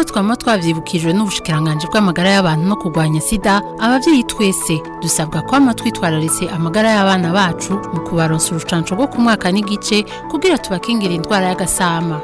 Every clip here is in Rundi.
twama twavyibukijwe n'ubushikiranganje bw'amagara y'abantu no kurwanya sida abavyeyi twese dusabwa kwama twitwararitse amagara y'abana bacu mu kubaronsa urucanco rwo ku mwaka n'igice kugira tubakingire indwara y'agasama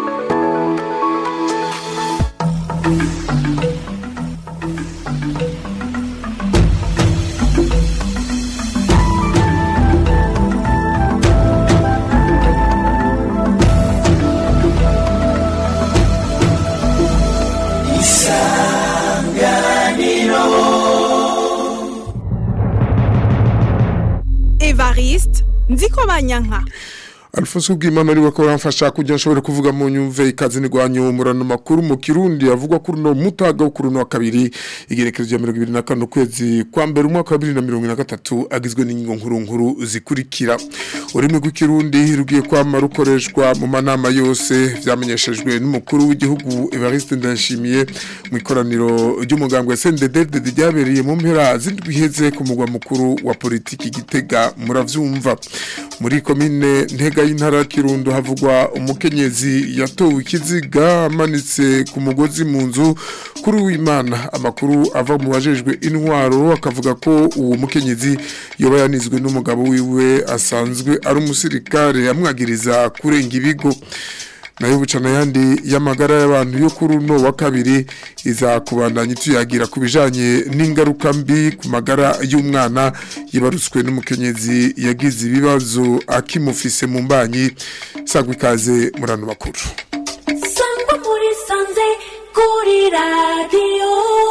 evariste nziko banyanka Alfonso Bwimana ari wako ramfasha kugira nshobore kuvuga mu nyumve ikazi ni gwanyu murano makuru mu Kirundi avugwa kuri no mutaga wo kuri no wa kabiri igerekereje ya 2025 kwezi kwa mbere umwaka wa 2023 agizwe n'ingingo nkuru nkuru zikurikira urimo rw'ikirundi rugiye kwama rukoreshwa mu manama yose vyamenyeshejwe n'umukuru w'igihugu Evariste Ndashimiye mu ikoraniro ry'umugambwe SNDD ryabereye mu mpera zindwiheze ku mugwa mukuru wa politiki gitega muravyumva muri komine ntega y'intara kirundo havugwa umukenyezi yatowe ikiziga amanitse ku mugozi mu nzu kuri w'imana amakuru ava mu bajejwe intwaro akavuga ko uwo mukenyezi yoba yanizwe n'umugabo wiwe asanzwe ari umusirikare amwagiriza kurenga ibigo nayo bucana yandi y'amagara y'abantu yo kuri uno wa kabiri iza kubandanya tuyagira ku bijanye n'ingaruka mbi ku magara y'umwana yibarutswe n'umukenyezi yagize ibibazo akimufise mu mbanyi sagwa ikaze murano makuru sangwa muri sanze kuri radiyo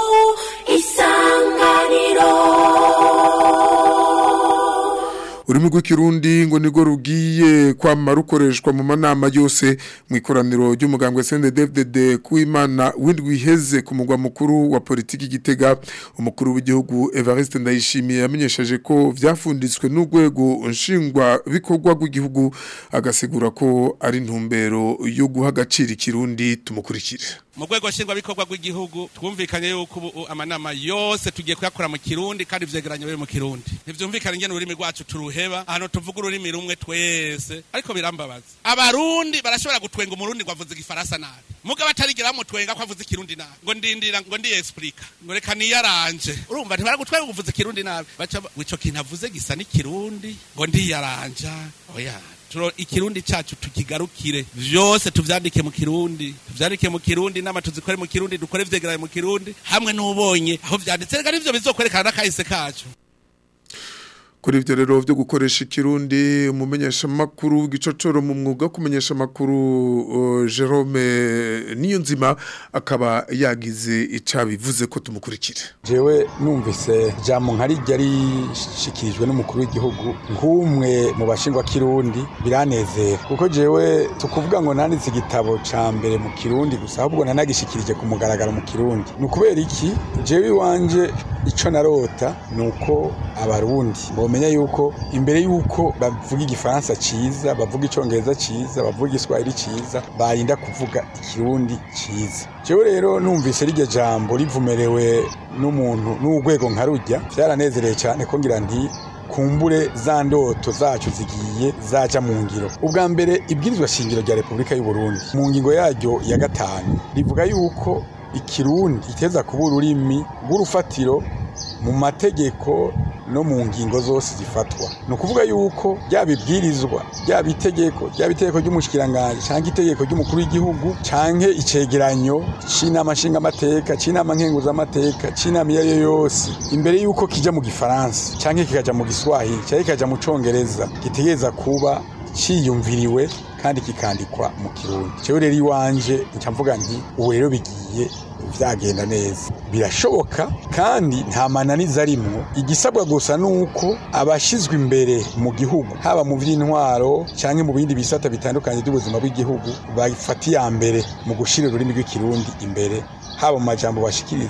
isanganiro ururimi rw'ikirundi ngo nirwo rugiye kwama rukoreshwa mu manama yose mu ikoraniro ry'umugambwe CNDD-FDD kuimana windwi iheze ku mugwa mukuru wa politiki gitega umukuru w'igihugu Evariste Ndayishimiye yamenyesheje ko vyafunditswe n'urwego nshingwa bikorwa rw'igihugu agasigura ko ari ntumbero yo guha agaciro ikirundi tumukurikire mu rwego nshingwabikorwa rw'igihugu twumvikanye yuko ubu amanama yose tugiye kuyakora mu kirundi kandi vyegeranye biri mu kirundi ntivyumvikane ingene ururimi rwacu turuheba ahantu tuvuga ururimi rumwe twese ariko birambabaza abarundi barashobora gutwenga umurundi ngo avuze igifaransa nabi mugabo atarigira bamutwenga ko avuze ikirundi nabi ngo ndindira ngo ndiyesplika ngo reka niyaranje urumva ntibaragutwenga ngo uvuze ikirundi nabi baca ico kintu avuze gisa n'ikirundi ngo ndiyaranja oya turo ikirundi cacu tukigarukire vyose tuvyandike mu kirundi tuvyandike mu kirundi nama tuzikore mu kirundi dukore vyegeranye mu kirundi hamwe n'ubonye aho vyanditse reka nivyo bizokwerekana n'akahise kacu kuri ivyo rero vyo gukoresha ikirundi umumenyesha makuru w'igicocoro mu mwuga wo kumenyesha makuru uh, Jerome Niyonzima akaba yagize icabivuze ko tumukurikire jewe numvise jambo nkarijya rishikirijwe n'umukuru w'igihugu nk'umwe mu bashingwa kirundi biranezera kuko jewe tukuvuga ngo nanditse igitabo ca mbere mu kirundi gusa ahubwo nanagishikirije ku mugaragaro mu kirundi ni ukubera iki jewe iwanje ico narota ni uko abarundi bomenya yuko imbere yuko bavuga igifaransa ciza bavuga icongereza ciza bavuga igiswahili ciza barinda kuvuga ikirundi ciza jewe rero numvise rirya jambo rivumerewe n'umuntu n'urwego nkarujya vyaranezereye cyane ko ngira nti kumbure za ndoto zacu zigiye zaja mu ngiro ubwa mbere ibwirizwa shingiro rya repubulika y'u Burundi mu ngingo yaryo ya gatanu rivuga yuko ikirundi iteza kuba ururimi rw'urufatiro mu mategeko no mu ngingo zose zifatwa ni ukuvuga yuko ryaba ibwirizwa ryaba itegeko ryaba itegeko ry'umushikiranganji cyangwa itegeko ry'umukuru w'igihugu cyangwa icegeranyo c'inama nshingamateka c'inama nkenguzamateka c'inama iyo ari yo yose imbere yuko kija mu gifaransa cyangwa kikaja mu giswahili cyangwa kikaja mu congereza gitegereza kuba ciyumviriwe kandi kikandikwa mu kirundi jewe rero iwanje nca mvuga nti ubu rero bigiye vyagenda neza birashoboka kandi nta mananiza arimwo igisabwa gusa nuko abashizwe imbere mu gihugu haba mu vy'intwaro canke mu bindi bisata bitandukanye by'ubuzima bw'igihugu bafata iya mbere mu gushira ururimi rw'ikirundi imbere haba mu majambo bashikiriza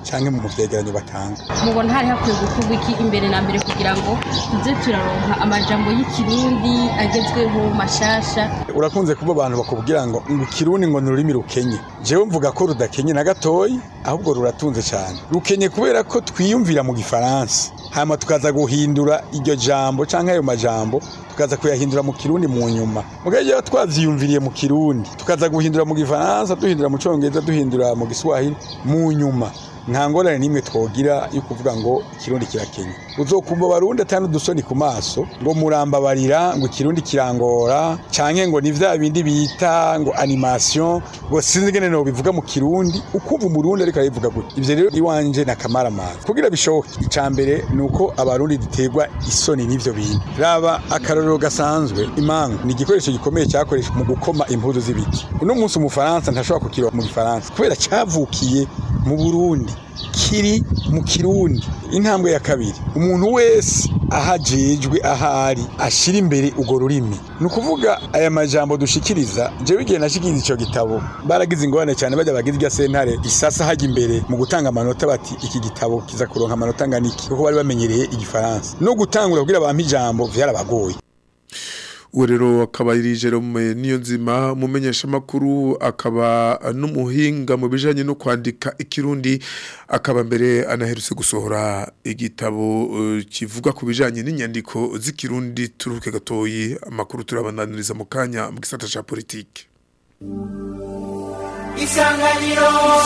canke mu vyegeranyo batanga mubona hari hakwiye gukorwa iki imbere na mbere kugira ngo tuze turaronka amajambo y'ikirundi agezweho mashasha urakunze kuba abantu bakubwira ngo ngo ikirundi ngo ni ururimi rukenye jewe mvuga ko rudakenye na gatoyi ahubwo ruratunze cyane rukenye kubera ko twiyumvira mu gifaransa hama tukaza guhindura iryo jambo canke ayo majambo tukaza kuyahindura mu kirundi mu nyuma mugaje iyo twavyiyumviriye mu kirundi tukaza guhindura mu gifaransa duhindura mu congereza duhindura mu giswahili mu nyuma nta ngorane n'imwe twogira yo kuvuga ngo ikirundi kirakenye uzokumva barundi atari udusoni ku maso ngo murambabarira ngo ikirundi kirangora canke ngo ni vya bindi bita ngo animation ngo sinzi ingene no bivuga mu kirundi ukumva umurundi ariko arabivuga gutya ivyo rero iwanje na kamaramara kugira bishoboke ica mbere ni uko abarundi duterwa isoni n'ivyo bintu raba akarorero gasanzwe imanga ni igikoresho gikomeye cyakoreshwa mu gukoma impuzu z'ibiti uno munsi umufaransa ntashobora kukiroba mu gifaransa kubera cavukiye mu burundi kiri mu kirundi intambwe ya kabiri umuntu wese ahajejwe ahari ashira imbere urwo rurimi ni ukuvuga aya majambo dushikiriza jewe igihe nashikiriza ico gitabo baragize ingorane cyane bajya bagize irya sentare isasa hajya imbere mu gutanga amanota bati iki gitabo kiza kuronka amanota angana iki kuko bari bamenyereye igifaransa no gutangura kugira bampe ijambo vyarabagoye uwo rero akaba ari Jerome niyo nzima mumenyesha makuru akaba n'umuhinga mu bijanye no kwandika ikirundi akaba mbere anaherutse gusohora igitabo uh, kivuga ku bijanye n'inyandiko z'ikirundi turuke gatoyi amakuru turabandaniriza mu kanya mu gisata ca politike isanganiro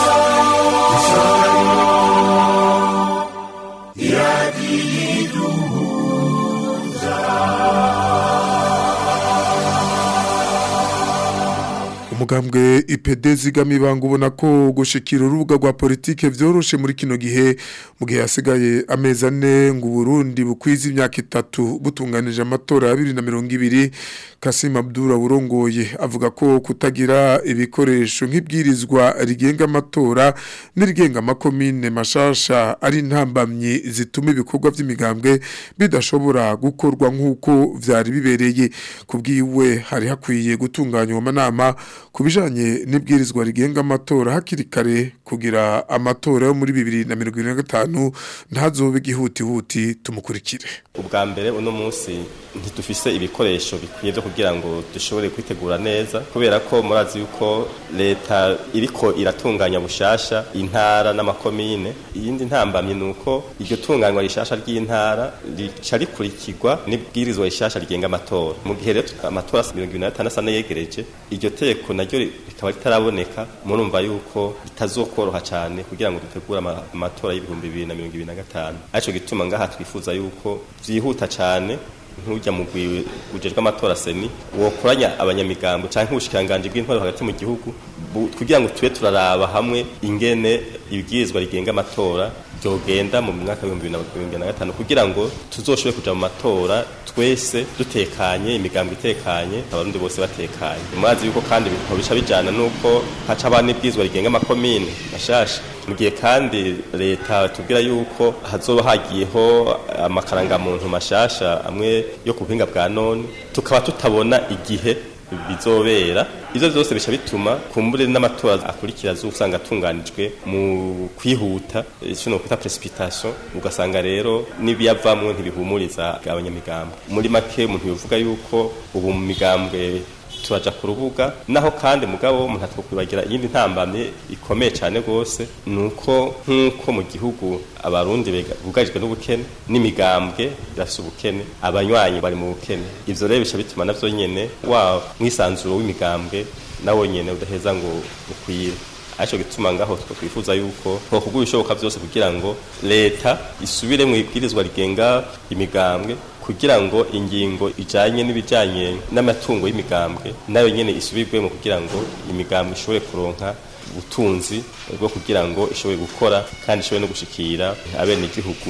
umugambwe IPD zigamibanga ubona ko gushikira urubuga rwa politike vyoroshe muri kino gihe mu gihe hasigaye amezi ane ngo Burundi bukwiza imyaka itatu butunganije amatora ya 2020 Kasim Abdura burongoye avuga ko kutagira ibikoresho nk'ibwirizwa rigenga amatora n'irigenga amakomine mashasha ari intambamyi zituma ibikorwa vy'imigambwe bidashobora gukorwa nk'uko vyari bibereye kubwiwe hari hakwiye gutunganywa amanama ku bijanye n'ibwirizwa rigenga amatora hakiri kare kugira amatora yo muri bibiri na mirongo irindwi na gatanu ntazobe igihutihuti tumukurikire ubwa mbere uno munsi ntidufise ibikoresho bikwiye byo kugira ngo dushobore kwitegura neza kubera ko murazi yuko leta iriko iratunganya bushasha intara n'amakomine iyindi ntambamye ni uko iryo tunganywa rishasha ry'intara rica rikurikirwa n'ibwirizwa rishasha rigenga amatora mu gihe rero amatora mirongo ibiri na gatanu asa n'ayegereje iryo teko naryo rikaba ritaraboneka murumva yuko bitazokoroha cyane kugira ngo dutegure amatora y'ibihumbi bibiri na mirongo ibiri na gatanu aricyo gituma ngaha twifuza yuko byihuta cyane nk'ujya mu ujejwe amatora seni wokoranya abanyamigambo cyangwa ubushikiranganje bw'intwaro hagati mu gihugu kugira ngo tube turaraba hamwe ingene ibwirizwa rigenga amatora byogenda mu mwaka w'ibihumbi bibiri na mirongo ibiri na gatanu kugira ngo tuzoshobore kuja mu matora twese dutekanye imigambo itekanye abarundi bose batekanye murazi yuko kandi bica bijana nuko haca abana ibwirizwa rigenga amakomine mashasha mu gihe kandi leta tubwira yuko hazoba hagiyeho amakarangamuntu mashasha amwe yo ku buhinga bwa none tukaba tutabona igihe bizobera ivyo vyose bica bituma kumbure n'amatora akurikira uzusanga atunganijwe mu kwihuta ico no kwita precipitation ugasanga rero n'ibiyavamwo ntibihumuriza abanyamigambwe muri make umuntu yovuga yuko ubu mu migambwe turaja ku rubuga naho kandi mugabo umuntu atokwibagira iyindi ntambamye ikomeye cyane rwose nuko nk'uko mu gihugu abarundi bugarijwe n'ubukene n'imigambwe irafise ubukene abanywanyi bari mu bukene ivyo rero bica bituma navyo nyene wa mwisanzuro w'imigambwe nawo nyene udaheza ngo ukwire ariko gituma ngaho twifuza yuko hokugura ibishoboka byose kugira ngo leta isubire mu ibwirizwa rigenga imigambwe kugira ngo ingingo ijanye n'ibijanye n'amatungo y'imigambwe nayo nyene isubirwemo kugira ngo imigambwe ishobore kuronka ubutunzi bwo kugira ngo ishobore gukora kandi ishobore no gushikira abene igihugu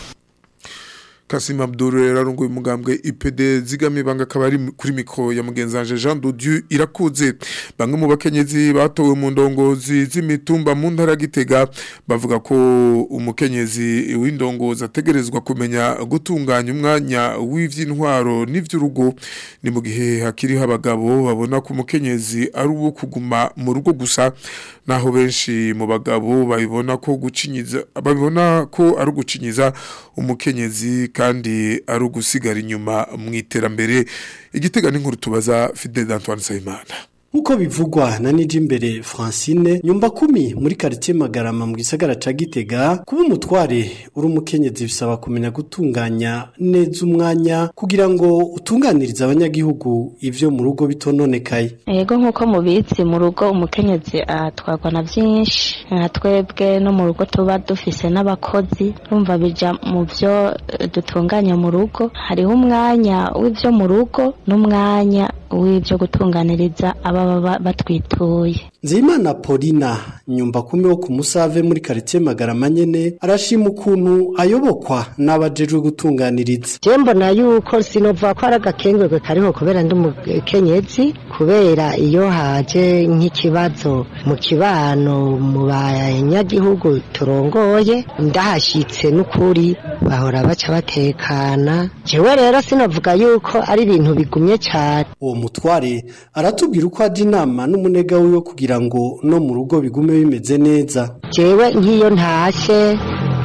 Kasim Abdul yararunguye umugambwe IPD zigame banga kabari kuri mikro ya mugenzanje Jean Dodieu irakuze bamwe mu bakenyezi batowe mu ndongozi z'imitumba mu ntara gitega bavuga ko umukenyezi w'indongozi ategerezwa kumenya gutunganya umwanya w'ivy'intwaro n'ivy'urugo ni mu gihe hakiriho abagabo babona ko umukenyezi ari uwo kuguma mu rugo gusa naho benshi mu bagabo babibona ko gucinyiza babibona ko ari ugucinyiza umukenyezi kandi ari ugusigara inyuma mu iterambere igitega n'inkuru tubaza Fidel Antoine Sayimana Nkuko bivugwa na Nijimbere Francine nyumba kumi muri quartier Magarama mu gisagara ca Gitega kuba umutware uri umukenyezi bisaba kumenya gutunganya neza umwanya kugira ngo utunganirize abanyagihugu ivyo mu rugo bitononekaye Ego nkuko mubizi mu rugo umukenyezi atwarwa na vyinshi nka twebwe no mu rugo tuba dufise n'abakozi urumva bija mu vyo eh, dutunganya mu rugo hariho umwanya w'ivyo mu rugo n'umwanya w'ivyo gutunganiriza ababa ba- batwituye Nzeyimana Paulina nyumba kumi wo ku Musave muri quartier Magarama nyene arashima ukuntu ayobokwa n'abajejwe gutunganiriza je mbona yuko sinova ko ari agakengurwe kariho kubera ndi umukenyezi kubera iyo haje nk'ikibazo mu kibano mu banyagihugu turongoye ndahashitse n'ukuri bahora baca batekana jewe rero sinavuga yuko ari ibintu bigumye cyane uwo mutware aratubwira uko aje inama n'umunega wiwe kugira ngo no mu rugo bigume bimeze neza jewe nk'iyo ntashe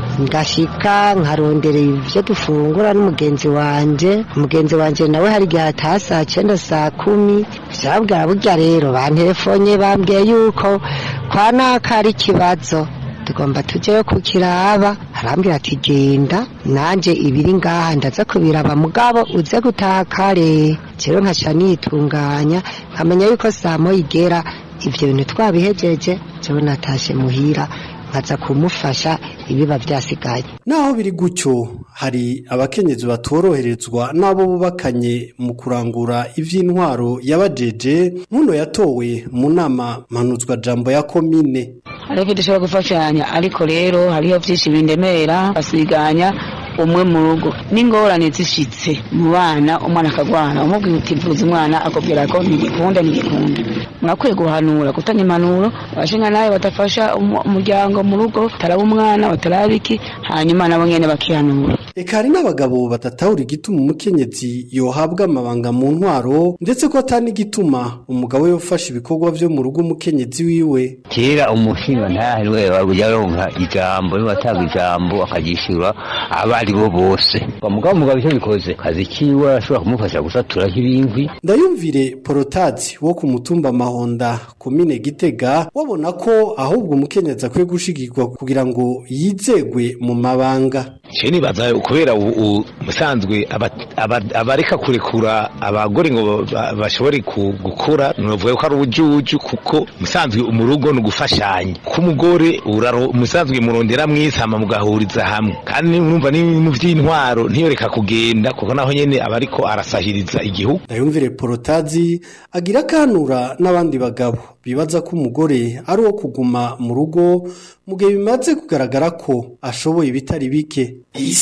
ngashika nkarondera ivyo dufungura n'umugenzi wanje umugenzi wanje nawe hari igihe ataha saa cenda saa kumi vyabwira burya rero banterefonye bambwiye yuko kwa naka ari ikibazo tugomba tujeyo kukiraba arambwira ati genda nanje ibiri ngaha ndaza kubiraba mugabo uze gutaha kare jewe nkaca nitunganya nkamenya yuko saa moya igera ivyo bintu twabihejeje jewe natashe muhira nkaza kumufasha ibiba vyasigaye naho biri gutyo hari abakenyezi batoroherezwa n'abo bubakanye mu kurangura ivy'intwaro yabajeje nkuno yatowe mu nama mpanuzwa jambo ya komine hariho ibyo dushobora gufashanya ariko rero hariho byinshi bindemera basiganya umwe mu rugo n'ingorane zishitse mu bana umwana akagwana umubwira uti vuza umwana akubwira ko ntigikunda ntigikunda murakwiye guhanura gutanga impanuro abashinga nawe badafasha umu- umuryango mu rugo bataraba umwana bataraba iki hanyuma nabo nyene bakihanura eka hari n'abagabo badatahura igituma umukenyezi yohabwa amabanga mu ntwaro ndetse ko atani igituma umugabo yofasha ibikorwa vyo mu rugo umukenyezi wiwe kera umushinga ntahirwe wajya aronka ijambo niba atanga ijambo akagishura abo ari bo bose umugabo umugabo icyo bikoze kazi kiwe arashobora kumufasha gusatura nk'ibinkwi ndayumvire porotazi wo ku mutumba mahonda komine gitega wabona ko ahubwo umukenyezi akwiye gushigirwa kugira ngo yizegwe mu mabanga je nibaza kubera ubu musanzwe aba- aba- abareka kurekura abagore ngo ba- bashobore ku- gukura novuga ko ari ubujuju kuko musanzwe mu rugo ni ugufashanya ko umugore uraro musanzwe murondera mwisama mugahuriza hamwe kandi urumva ni mu vy'intwaro ntiyoreka kugenda kuko naho nyene aba ariko arasahiriza igihugu ndayumvire porotazi agira akanura n'abandi bagabo bibaza ko umugore ari uwo kuguma mu rugo mu gihe bimaze kugaragara ko ashoboye ibitari bike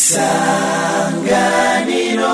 isanganiro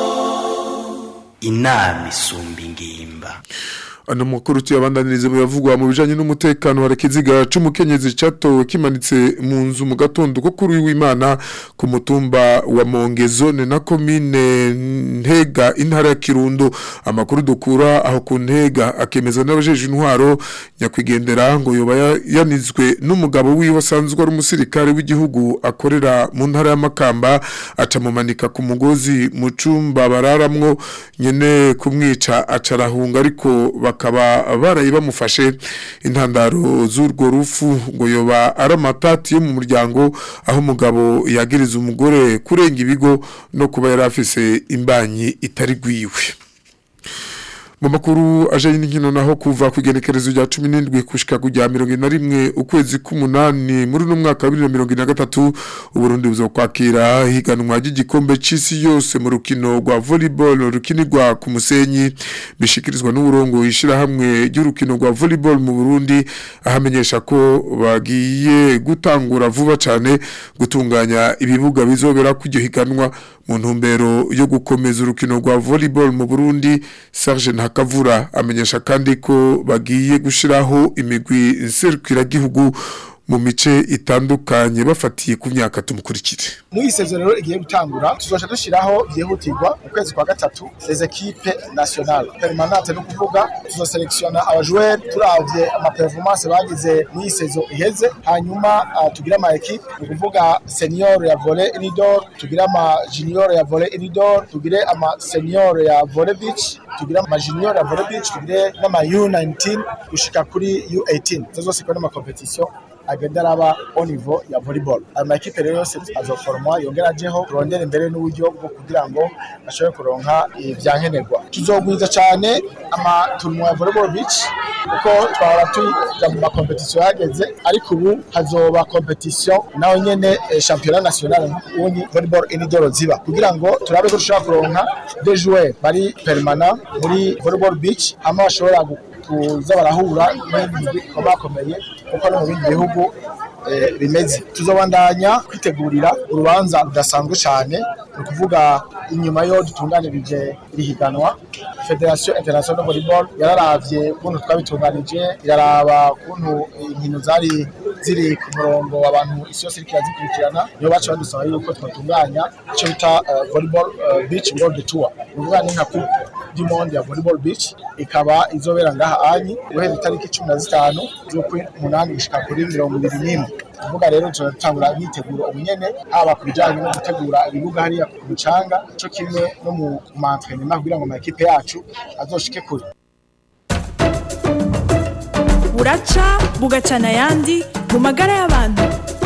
inama isumba ingimba ano makuru tuyabandanirize mu yavugwa mu bijanye n'umutekano hari ikiziga c'umukenyezi catowe kimanitse mu nzu mu gatondo ko kuri w'Imana ku mutumba wa Mongezone na komine Ntega intara ya Kirundo amakuru dukura aho ku Ntega akemeza n'abajeje intwaro nyakwigendera ngo yoba ya- yanizwe n'umugabo wiwe asanzwe ari umusirikare w'igihugu akorera mu ntara y'Amakamba acamumanika ku mugozi mu cumba bararamwo nyene kumwica acarahunga ariko bakaba baraye bamufashe intandaro z'urwo rufu ngo yoba ari amatati yo mu muryango aho umugabo yagiriza umugore kurenga ibigo no kuba yari afise imbanyi itari gwiwe mu makuru aje n'inkino naho kuva ku igenekerezo rya 17 kushika kujya 21 ukwezi k'umunani muri no mwaka wa 2023 uburundi buzokwakira higanwa ry'igikombe c'isi yose mu rukino rwa volleyball rukinirwa ku musenyi bishikirizwa n'uburongo ishira hamwe ry'urukino rwa volleyball mu Burundi ahamenyesha ko bagiye gutangura vuba cyane gutunganya ibibuga bizobera kujyo higanwa mu ntumbero yo gukomeza urukino rwa volleyball mu Burundi Serge Ntakavura amenyesha kandi ko bagiye gushiraho imigwi nserukira gihugu mu mice itandukanye bafatiye ku myaka tumukurikire muri iyi sezo rero igiye gutangura tuzoca dushiraho byihutirwa mu kwezi kwa gatatu les equipes nationales permanente no kuvuga tuzoselektiona abajoueur turavye ama performance bagize muri iyi sezo iheze hanyuma uh, tugira ama equipe ni kuvuga senior ya volley indoor tugira ama junior ya volley indoor tugire ama senior ya volley beach tugira ama junior ya volley beach tugire n'ama U19 gushika kuri U18 zo zose ikora ama competition agenda araba au niveau ya volleyball ayo makipe rero yose azoforomwa yongera ajeho turondera imbere n'uburyo bwo kugira ngo ashobore kuronka ibyankenerwa tuzogwiza cyane amatournoi ya volleyball beach kuko twahora tuja mu makompetisiyo yageze ariko ubu hazoba kompetisiyo nawe nyene eh, championnat national nk'ubundi volleyball indoor ziba kugira ngo turabe ko dushobora kuronka des joueurs bari permanent muri volleyball beach hama bashobora gu- kuza barahura n'ibindi bakomeye kuko no mu bindi bihugu eh, bimeze tuzobandanya kwitegurira urubanza rudasanzwe cyane ni ukuvuga inyuma yo dutunganirije iri higanwa federation international volleyball yararavye ukuntu twabitunganije iraraba ukuntu inkino zari ziri ku murongo abantu isi yose iriko irazikurikirana niyo baca badusaba yuko twatunganya icyo bita eh, volleyball eh, beach world tour ni ukuvuga ni nka coupe du monde ya volleyball beach ikaba izobera ngaha anyi guhera itariki cumi na zitanu z'ukw'umunani gushika kuri mirongo ibiri n'imwe kuvuga rero turatangura imyiteguro ubunyene haba ku bijanye no gutegura ibibuga hariya ku mucanga co kimwe no mu mantrenema kugira ngo amakipe yacu azoshike kure buraca bugacana ayandi mu magara y'abantu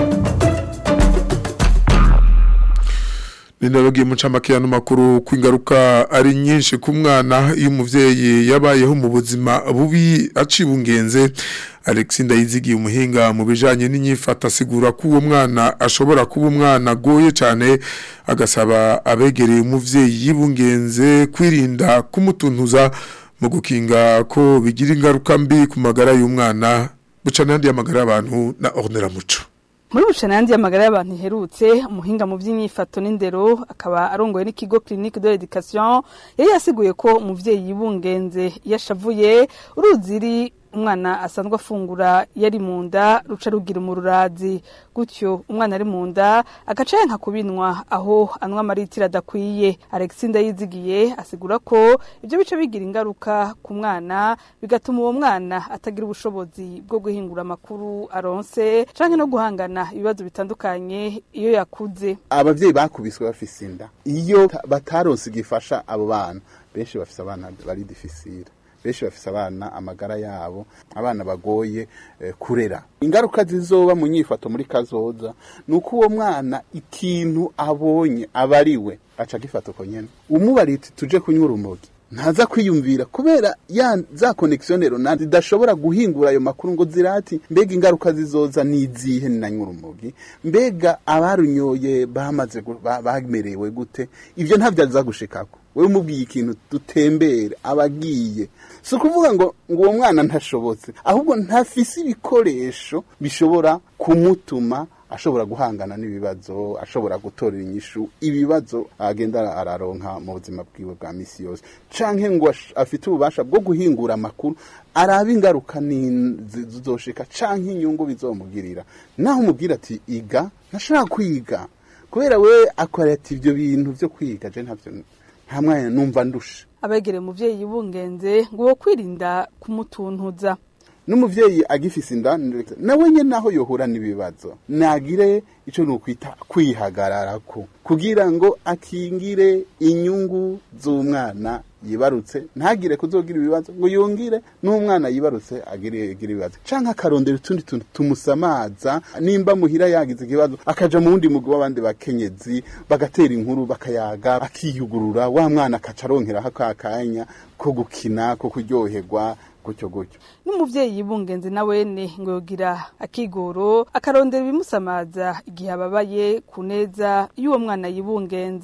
Ninabagiye mu camake y'ano makuru kwingaruka ari nyinshi ku mwana iyo umuvyeyi yabayeho mu buzima bubi acibungenze Alex Ndayizigiye umuhinga mu bijanye n'inyifata asigura ko uwo mwana ashobora kuba umwana agoye cyane agasaba abegereye umuvyeyi yibungenze kwirinda kumutuntuza mu gukinga ko bigira ingaruka mbi ku magara y'umwana buca n'andi y'amagara y'abantu na Ornella Muco muri bucanandi y'amagara y'abantu iherutse umuhinga mu by'inyifato n'indero akaba arongoye n'ikigo clinique de l'education yari yasiguye ko umuvyeyi yibungenze iyo ashavuye uruziri umwana asanzwe afungura yari mu nda ruca rugira umururazi gutyo umwana ari mu nda agaca yanka kubinwa aho anywa amaritiro adakwiye Alexis Ndayizigiye asigura ko ibyo bice bigira ingaruka ku mwana bigatuma uwo mwana atagira ubushobozi bwo guhingura amakuru aronse canke no guhangana ibibazo bitandukanye iyo yakuze abavyeyi bakubiswe bafise inda iyo ta- bataronse igifasha abo bana benshi bafise abana bari difficile benshi bafise abana amagara yabo abana bagoye eh, kurera ingaruka zizoba mu nyifato muri kazoza nuko uwo mwana ikintu abonye abariwe aca gifata uko nyene umubariti tuje kunywa urumogi ntaza kwiyumvira kubera ya za connexion rero zidashobora guhingura ayo makuru ngo zirati mbega ingaruka zizoza nizihe ni nanywa urumogi mbega abarunyoye bamaze gu- ba- bamerewe gute ivyo ntavyo aza gushikako wewe umubwiye ikintu dutembere abagiye si ukuvuga ngo ngo uwo mwana ntashobotse ahubwo ntafise ibikoresho bishobora kumutuma ashobora guhangana n'ibibazo ashobora gutorera inyishu ibibazo agenda araronka mu buzima bwiwe bwa misi yose canke ngo ash- afite ububasha bwo guhingura amakuru araba ingaruka ni- zi- zizoshika canke inyungu bizomugirira naho umubwira ati iga ntashobora kwiga kubera we akora ati ibyo bintu vyo kwiga je ntavyo nta mwanya numva ndusha abegereye umuvyeyi yibungenze ngo wo kwirinda kumutuntuza n'umuvyeyi agifise inda nawe nyene naho yohura n'ibibazo nagire ico nukwita kwihagararako kugira ngo akingire inyungu z'umwana yibarutse ntagire kuzogira ibibazo ngo yongire n'umwana yibarutse agire agire ibibazo canke akarondera utundi tuntu tumusamaza nimba muhira yagize ikibazo akaja mu wundi mugwi w'abandi bakenyezi bagatera inkuru bakayaga akiyugurura wa mwana akaca aronkeraho ka kanya ko gukina ko kuryoherwa gutyo gutyo n'umuvyeyi yibungenze na wene ngo yogira akigoro akarondera ibimusamaza igihe ababaye ku neza y'uwo mwana yibungenze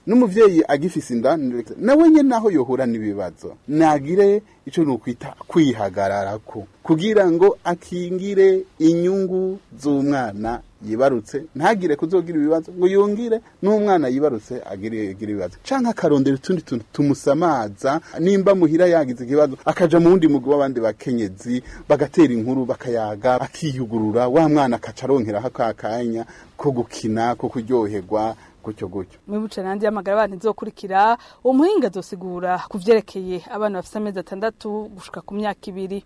n'umuvyeyi agifise inda nawe nyene naho yohura n'ibibazo nagire ico nukwita kwihagararako kugira ngo akingire inyungu z'umwana yibarutse ntagire kuzogira ibibazo ngo yongire n'umwana yibarutse agire agire ibibazo canke akarondera utundi tuntu tumusamaza nimba muhira yagize ikibazo akaja mu wundi mugwi w'abandi bakenyezi bagatera inkuru bakayaga akiyugurura wa mwana akaca aronkeraho ka kanya ko gukina ko kuryoherwa gutyo gutyo mwibuce nandi y'amagara abantu izokurikira uwo muhinga azosigura ku vyerekeye abana bafise amezi atandatu gushika ku myaka ibiri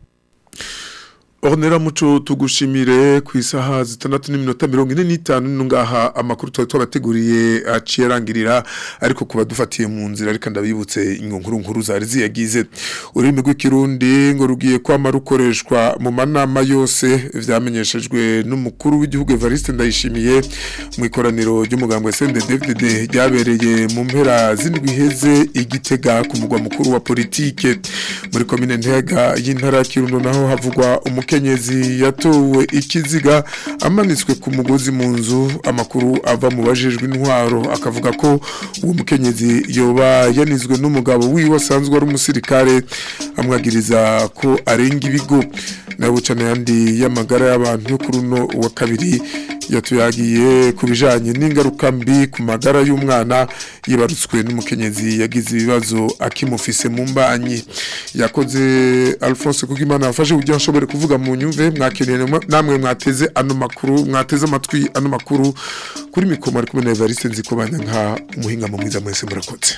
Ornera muco tugushimire ku isaha zitandatu n'iminota mirongo ine n'itanu nungaha amakuru twari twabateguriye aciye arangirira ariko kuba dufatiye mu nzira ariko ndabibutse inkuru nkuru zari ziyagize ururimi rw'ikirundi ngo rugiye kwama rukoreshwa mu manama yose vyamenyeshejwe n'umukuru w'igihugu Evariste Ndayishimiye mu ikoraniro ry'umugambo SNDD-FDD ryabereye mu mpera z'indwi iheze igitega ku mugwa mukuru wa politike muri komine Ntega y'intara ya Kirundo naho havugwa umuke umukenyezi yatowe ikiziga amanitswe ku mugozi mu nzu amakuru ava mu bajejwe intwaro akavuga ko uwo mukenyezi yoba yanizwe n'umugabo wiwe asanzwe ari umusirikare amwagiriza ko arenga ibigo nawe cyane yandi y'amagara y'abantu yo kuri uno wa kabiri yatuyagiye ku bijanye n'ingaruka mbi ku magara y'umwana yibarutswe n'umukenyezi yagize ibibazo akimufise mu mbanyi yakoze Alphonse Kugimana afashe kugira nshobore kuvuga mu nyumve mwakeneye namwe mwateze ano makuru mwateze amatwi ano makuru kuri mikoma ari kumwe na Evariste nzikobanya nka umuhinga mu mwiza mwese murakoze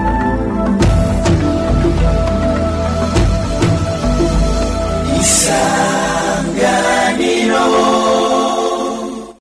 Isa